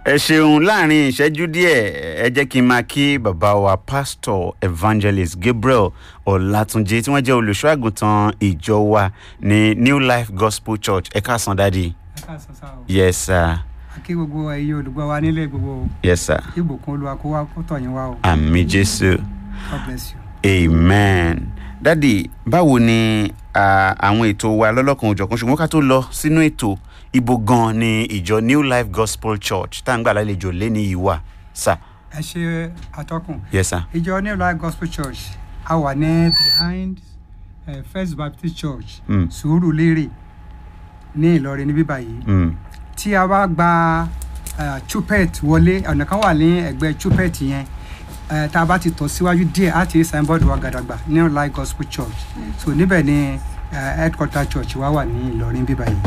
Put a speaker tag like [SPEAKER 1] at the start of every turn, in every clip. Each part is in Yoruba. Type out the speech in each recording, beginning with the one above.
[SPEAKER 1] ẹ ṣeun láàrin ìṣẹ́jú díẹ̀ ẹ jẹ́ kí n máa kí bàbá wa pastor evangelist gabriel ọlátúnjì tí wọ́n jẹ́ olùṣọ́ àgùntàn ìjọ wa ní new life gospel church ẹ káàsán dádì
[SPEAKER 2] ẹ káàsán sá o
[SPEAKER 1] yes sir
[SPEAKER 2] kí gbogbo ẹyẹ olùgbọ́ wa nílé gbogbo
[SPEAKER 1] yes sir
[SPEAKER 2] kí ìbùkún olúwa kó wá kó tọ̀ yín wá o
[SPEAKER 1] àmì jésù
[SPEAKER 2] god bless you.
[SPEAKER 1] amen dádì báwo ni ah, àwọn ètò wa lọ́lọ́kan òjọ̀kan ṣùgbọ́n ká tó lọ sínú ètò ibo gan ni ìjọ new life gospel church tá à ń gbà lálejò lẹ́ni yìí wà sir
[SPEAKER 2] ẹ ṣe atọ́kùn
[SPEAKER 1] yes sir
[SPEAKER 2] ìjọ new life gospel church a wà ní behind uh, first baptist church
[SPEAKER 1] Mm.
[SPEAKER 2] sùúrù lérè ní ìlọrin níbí báyìí
[SPEAKER 1] mm.
[SPEAKER 2] tí a bá gba uh, chupet wọlé ọ̀nà kan wà ní ẹ̀gbẹ́ chupet yẹn uh, tá a bá ti tọ̀ síwájú díẹ̀ á ti rí signboard wa gàdàgbà new life gospel church so níbẹ̀ ni uh, headquarter church wa wà ní ìlọrin níbí báyìí.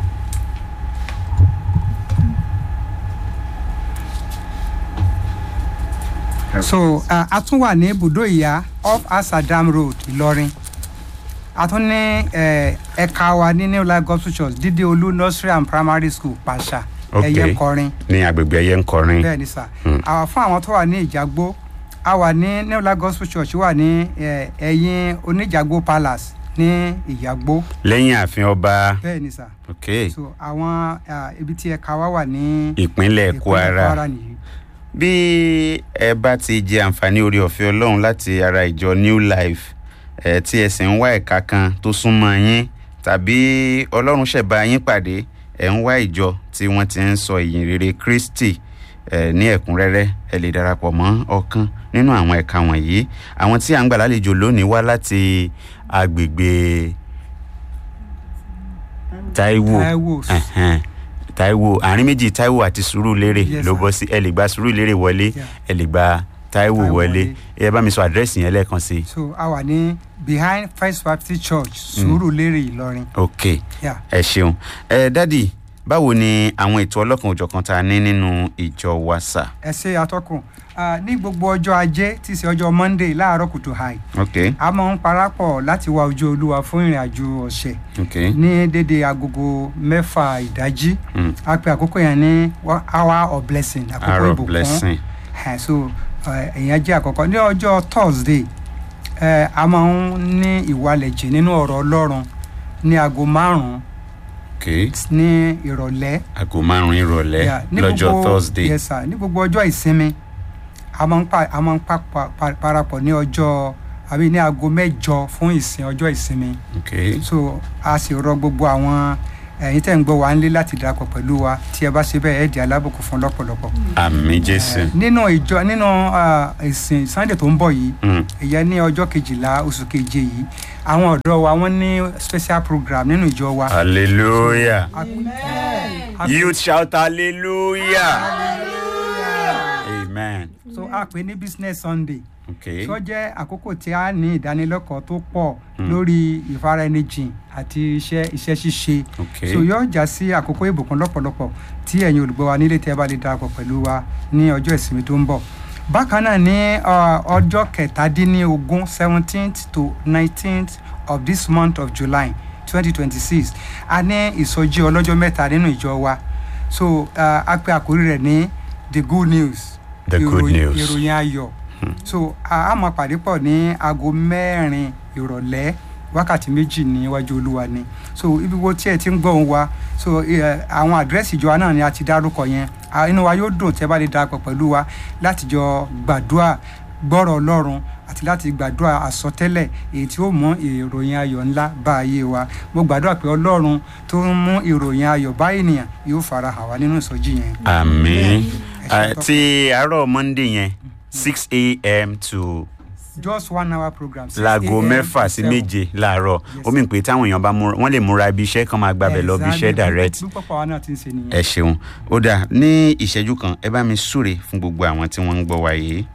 [SPEAKER 2] so uh, a tún wà ní ibùdó ìyá off asadam road ìlọrin a tún ní eh, ẹ̀ka wa ní new life gospel church dídé olú nursery and primary school pàṣà
[SPEAKER 1] Ok.
[SPEAKER 2] ẹ̀yẹ kọrin
[SPEAKER 1] ní agbègbè ẹyẹ ń kọrin
[SPEAKER 2] bẹ́ẹ̀ ni sà àwọn fún àwọn tó wà ní ìjàgbó a wà ní new life gospel church wà ní eh, ẹ̀yìn oníjàgbó palace ní ìjàgbó
[SPEAKER 1] lẹ́yìn ààfin ọba
[SPEAKER 2] bẹ́ẹ̀ ni sà
[SPEAKER 1] ok
[SPEAKER 2] so àwọn ah, ibi tí ẹ̀ka wa wà ní
[SPEAKER 1] ìpínlẹ̀
[SPEAKER 2] ìpínlẹ̀
[SPEAKER 1] kwara
[SPEAKER 2] nìyí
[SPEAKER 1] bí ẹ bá ti jẹ àǹfààní orí ọ̀fẹ́ ọlọ́run láti ara ìjọ new life ẹ tí ẹ sì ń wá ẹ̀ka kan tó súnmọ́ yín tàbí ọlọ́run ṣẹ̀bá yín pàdé ẹ̀ ń wá ìjọ tí wọ́n ti ń sọ ìyìn rere kristi ẹ ní ẹ̀kúnrẹ́rẹ́ ẹ lè darapọ̀ mọ́ ọ̀kan nínú àwọn ẹ̀ka wọ̀nyí àwọn tí à ń gbà lálejò lónìí wá láti agbègbè taiwo
[SPEAKER 2] Táíwò.
[SPEAKER 1] ẹ̀hẹ́n, taiwo àárín méjì taiwo àti sùúrùlérè
[SPEAKER 2] Yes,
[SPEAKER 1] ló
[SPEAKER 2] sir.
[SPEAKER 1] bọ́ sí ẹ lè gba sùúrùlérè wọlé
[SPEAKER 2] Yeah.
[SPEAKER 1] ẹ lè gba taiwo
[SPEAKER 2] Táíwò
[SPEAKER 1] wọlé
[SPEAKER 2] wọlé.
[SPEAKER 1] ẹ bá mi sọ àdírẹ́sì yẹn lẹ́ẹ̀kan sí i
[SPEAKER 2] so a wà ní behind first baptist church sùúrù lérè ìlọrin
[SPEAKER 1] ok
[SPEAKER 2] yeah.
[SPEAKER 1] ẹ ṣeun ẹ dádì báwo ni àwọn ètò ọlọ́kan òjọ̀kan tá a ní nínú ìjọ wa sà
[SPEAKER 2] ẹ ṣe atọ́kùn Ah, ní gbogbo ọjọ́ ajé tí í ṣe ọjọ́ monday láàárọ̀ kùtù hàì
[SPEAKER 1] ok
[SPEAKER 2] a máa ń parapọ̀ láti wá ojú olúwa fún ìrìn àjò ọ̀sẹ̀
[SPEAKER 1] ok
[SPEAKER 2] ní dédé agogo mẹ́fà ìdájí
[SPEAKER 1] Mm.
[SPEAKER 2] a pe àkókò yẹn ní wa- hour of blessing àkókò
[SPEAKER 1] hour of
[SPEAKER 2] ìbùkún
[SPEAKER 1] blessing
[SPEAKER 2] Eh, so eh, ìyẹn jẹ́ àkọ́kọ́ ní ọjọ́ thursday eh, a máa ń ní ìwalẹ̀jẹ̀ nínú ọ̀rọ̀ ọlọ́run ní aago márùn-ún
[SPEAKER 1] ok
[SPEAKER 2] ní ìrọ̀lẹ́
[SPEAKER 1] aago márùn-ún ìrọ̀lẹ́
[SPEAKER 2] Yeah, ní
[SPEAKER 1] lọ́jọ́
[SPEAKER 2] gbogbo-
[SPEAKER 1] thursday
[SPEAKER 2] yes sir ní gbogbo ọjọ́ ìsinmi a máa ń pa a máa ń pa pa- pa- parapọ̀ ní ọjọ́ àbí ní aago mẹ́jọ fún ìsìn ọjọ́ ìsinmi
[SPEAKER 1] ok
[SPEAKER 2] so a sì rọ gbogbo àwọn ẹ̀yin tẹ̀ ń gbọ́ wa nílé láti darapọ̀ pẹ̀lú wa tí ẹ bá ṣe bẹ́ẹ̀ ẹ̀ di alábòkú fún lọ́pọ̀lọpọ̀.
[SPEAKER 1] àmì jésù
[SPEAKER 2] Eh, nínú ìjọ nínú ah, ìsìn sunday tó ń bọ̀ yìí
[SPEAKER 1] Mm.
[SPEAKER 2] ìyẹn ní ọjọ́ kejìlá oṣù keje yìí àwọn ọ̀dọ́ wa wọ́n ní special program nínú ìjọ wa.
[SPEAKER 1] hallelujah
[SPEAKER 2] A- a-
[SPEAKER 1] youth shout hallelujah amen
[SPEAKER 2] so a pè ní business sunday.
[SPEAKER 1] ok
[SPEAKER 2] tó jẹ́ àkókò tí a ní ìdánilẹ́kọ̀ọ́ tó pọ̀ lórí ìfaraẹnijìn àti iṣẹ́ iṣẹ́ ṣíṣe
[SPEAKER 1] ok
[SPEAKER 2] so yóò já sí àkókò ìbùkún lọ́pọ̀lọpọ̀ tí ẹ̀yin olùgbọ́ wa nílé tí ẹ bá lè darapọ̀ pẹ̀lú wa ní ọjọ́ ìsinmi tó ń bọ̀ bákan náà ní uh, ọjọ́ kẹtàdínlógún seventeenth to nineteenth of this month of july twenty twenty six a ní ìsọjí ọlọ́jọ́ mẹ́ta nínú ìjọ wa so uh, a pe àkórí rẹ̀ ní the good news
[SPEAKER 1] The good
[SPEAKER 2] ìròyìn-
[SPEAKER 1] news.
[SPEAKER 2] ìròyìn ayọ̀ so a a máa pàdé pọ̀ ní aago mẹ́rin ìrọ̀lẹ́ wákàtí méjì níwájú olúwa ni so ibi wo tí ẹ ti ń gbọ́ òun wa so eh, àwọn àdírẹ́sì ìjọba náà ni a ti dárúkọ yẹn Ah, inú wa yóò dùn tí ẹ bá lè darapọ̀ pẹ̀lú wa láti jọ gbàdúrà gbọ́rọ̀ ọlọ́run àti láti gbàdúrà àsọtẹ́lẹ̀ èyí tí ó mú ìròyìn ayọ̀ ńlá bá ayé wa mo gbàdúrà pé ọlọ́run tó ń mú ìròyìn ayọ̀ bá ènìyàn yóò fara hàn wá nínú ìsọjí yẹn.
[SPEAKER 1] àmì
[SPEAKER 2] Ẹ ṣe
[SPEAKER 1] Ah,
[SPEAKER 2] tán.
[SPEAKER 1] ti àárọ̀ monday yẹn six a.m. to
[SPEAKER 2] just one hour program. 6
[SPEAKER 1] láago
[SPEAKER 2] a.m.
[SPEAKER 1] mẹ́fà
[SPEAKER 2] to
[SPEAKER 1] sí
[SPEAKER 2] 7.
[SPEAKER 1] méje láàárọ̀
[SPEAKER 2] Yes,
[SPEAKER 1] ó mì pé táwọn èèyàn bá múra wọ́n lè múra ibi iṣẹ́ kan máa gbàbẹ̀ lọ ibi iṣẹ́
[SPEAKER 2] Exactly.
[SPEAKER 1] direct
[SPEAKER 2] bí pọ̀pọ̀ wa náà ti ń ṣe nìyẹn.
[SPEAKER 1] ẹ ṣeun ó dáa ní ìṣẹ́jú kan ẹ bá mi súre fún gbogbo àwọn tí wọ́n ń gbọ́ wa yìí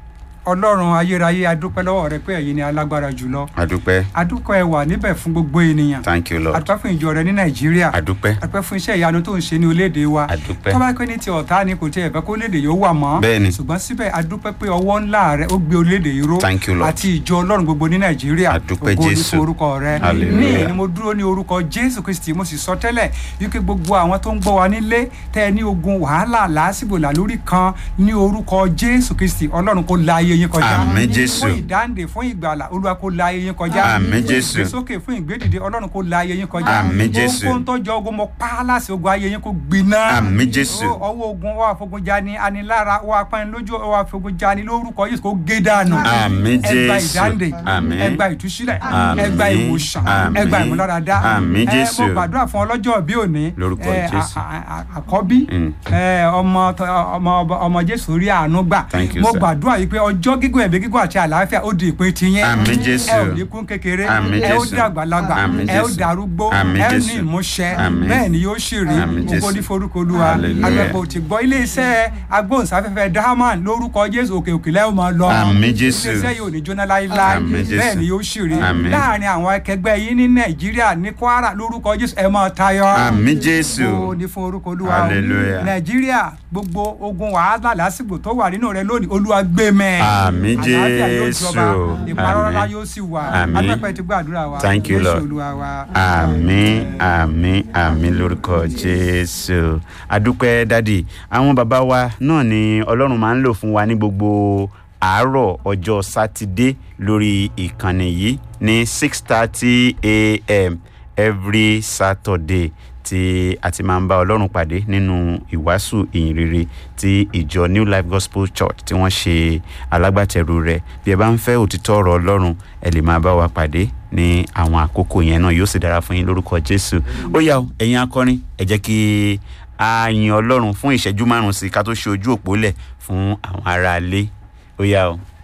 [SPEAKER 2] ọlọ́run ayérayé adúpẹ́ lọ́wọ́ rẹ pé ẹ̀yin ni alágbára jùlọ
[SPEAKER 1] adúpẹ́
[SPEAKER 2] adúpẹ́ ẹ wà níbẹ̀ fún gbogbo ènìyàn
[SPEAKER 1] thank you lord
[SPEAKER 2] adúpẹ́ fún ìjọ rẹ ní nàìjíríà
[SPEAKER 1] adúpẹ́
[SPEAKER 2] adúpẹ́ fún iṣẹ́ ìyanu tó ń ṣe ní orílẹ̀-èdè wa
[SPEAKER 1] Adúpẹ́.
[SPEAKER 2] tó bá pẹ́ ní ti ọ̀tá ni kò tiẹ̀ fẹ́ kó orílẹ̀-èdè yóò wà mọ́
[SPEAKER 1] Bẹ́ẹ̀ni.
[SPEAKER 2] ṣùgbọ́n síbẹ̀ adúpẹ́ pé ọwọ́ ńlá rẹ ó gbé orílẹ̀-èdè yìí ró
[SPEAKER 1] Thank you, Lord.
[SPEAKER 2] àti ìjọ ọlọ́run gbogbo ní nàìjíríà
[SPEAKER 1] Adúpẹ́,
[SPEAKER 2] ògo ni
[SPEAKER 1] Jésù.
[SPEAKER 2] fún orúkọ rẹ
[SPEAKER 1] Hallelujah.
[SPEAKER 2] ní ni mo dúró ní orúkọ jésù kristi mo sì sọ tẹ́lẹ̀ wípé gbogbo àwọn tó ń gbọ́ wa nílé tẹ́ ẹ ní ogun wàhálà làásìgbò làlórí kan ní orúkọ jésù kristi ọlọ́run kó la ayé yín kọjá
[SPEAKER 1] Àmín, Jésù.
[SPEAKER 2] fún ìdáǹdè fún ìgbàlà olúwa kó la ayé yín kọjá
[SPEAKER 1] Àmín,
[SPEAKER 2] fún
[SPEAKER 1] Jésù.
[SPEAKER 2] ìgbésókè fún ìgbédìde ọlọ́run kó la ayé yín kọjá
[SPEAKER 1] Àmín, Jésù.
[SPEAKER 2] ohunkóhun tó jọ ogun mo pa á láṣẹ ogun ayé yín kó gbiná
[SPEAKER 1] Àmín, Jésù.
[SPEAKER 2] Ó- ọwọ́ ogun wà fogun jani anilára wà panilójú wà fogun jani lórúkọ yìí kó gé dànù
[SPEAKER 1] Àmín,
[SPEAKER 2] ẹgbà
[SPEAKER 1] Jésù.
[SPEAKER 2] ìdáǹdè
[SPEAKER 1] Àmín.
[SPEAKER 2] ẹgbà ìtúsílẹ̀
[SPEAKER 1] Àmín.
[SPEAKER 2] ẹgbà ìwòsàn
[SPEAKER 1] Àmín.
[SPEAKER 2] ẹgbà ìmúláradá
[SPEAKER 1] Àmín,
[SPEAKER 2] Ẹ,
[SPEAKER 1] Jésù.
[SPEAKER 2] mo gbàdúrà fún ọlọ́jọ́ bí òní
[SPEAKER 1] Lórúkọ
[SPEAKER 2] ẹ,
[SPEAKER 1] Jésù.
[SPEAKER 2] a- a- a- àkọ́bí
[SPEAKER 1] Mm.
[SPEAKER 2] ẹ, ọmọ tọ- ọmọ ọmọ jésù rí àánú gbà
[SPEAKER 1] Thank you,
[SPEAKER 2] mo
[SPEAKER 1] sir.
[SPEAKER 2] gbàdúrà yìí pé ọjọ́ gígùn ẹ̀mí gígùn àti àlàáfíà ó di ìpín tiyín
[SPEAKER 1] Àmín, Jésù.
[SPEAKER 2] ẹ ò ní kún kékeré
[SPEAKER 1] Àmín,
[SPEAKER 2] ẹ ó
[SPEAKER 1] Jésù.
[SPEAKER 2] dàgbàlagbà
[SPEAKER 1] Àmín,
[SPEAKER 2] ẹ ó
[SPEAKER 1] Jésù.
[SPEAKER 2] darúgbó
[SPEAKER 1] Àmín,
[SPEAKER 2] ẹ ó ní
[SPEAKER 1] Jésù.
[SPEAKER 2] ìmúṣẹ
[SPEAKER 1] Àmín.
[SPEAKER 2] bẹ́ẹ̀ ni yóò sì rí
[SPEAKER 1] Àmín,
[SPEAKER 2] gbogbo
[SPEAKER 1] Jésù.
[SPEAKER 2] ní forúkọ olúwa
[SPEAKER 1] Hallelujah.
[SPEAKER 2] agbẹ́pọ̀ ti gbọ́ iléeṣẹ́ agbóhùnsáfẹ́fẹ́ diamond lórúkọ jésù òkè òkè lẹ́yìn máa lọ
[SPEAKER 1] Àmín, Jésù.
[SPEAKER 2] iléeṣẹ́ yìí ò ní jóná láíláí
[SPEAKER 1] Àmín, Jésù.
[SPEAKER 2] bẹ́ẹ̀ ni yóò sì rí
[SPEAKER 1] Àmín.
[SPEAKER 2] láàrin àwọn akẹgbẹ́ yín ní nàìjíríà ní kwara lórúkọ jésù ẹ máa tayọ
[SPEAKER 1] Àmín, Jésù.
[SPEAKER 2] Ògo ni fún orúkọ olúwa o.
[SPEAKER 1] Hallelujah.
[SPEAKER 2] nàìjíríà gbogbo ogun wàhálà lásìkò tó wà nínú rẹ lónìí olúwa gbé mẹ́
[SPEAKER 1] Àmín,
[SPEAKER 2] àlàáfíà yóò
[SPEAKER 1] Jésù.
[SPEAKER 2] jọba ìparọ́lá
[SPEAKER 1] Àmín.
[SPEAKER 2] yóò sì wà
[SPEAKER 1] Àmín.
[SPEAKER 2] adúpẹ́ ti gbàdúrà wa
[SPEAKER 1] Thank you,
[SPEAKER 2] Jésù
[SPEAKER 1] Lord.
[SPEAKER 2] olúwa wa.
[SPEAKER 1] àmín àmín àmín lórúkọ jésù adúpẹ́ dádì àwọn bàbá wa náà ni ọlọ́run máa ń lò fún wa ní gbogbo àárọ̀ ọjọ́ sátidé lórí ìkànnì yìí ní six thirty a.m. every saturday tí a ti máa ń bá ọlọ́run pàdé nínú ìwàásù ìyìnrere tí ìjọ new life gospel church tí wọ́n ṣe alágbàtẹ̀rù rẹ̀ bí ẹ bá ń fẹ́ òtítọ́ ọ̀rọ̀ ọlọ́run ẹ lè máa bá wa pàdé ní àwọn àkókò yẹn náà yóò sì dára fún yín lórúkọ jésù ó yá o ẹ̀yin akọrin ẹ jẹ́ kí a yin ọlọ́run fún ìṣẹ́jú márùn-ún sí i ká tó ṣe ojú òpó lẹ̀ fún àwọn aráalé ó yá o.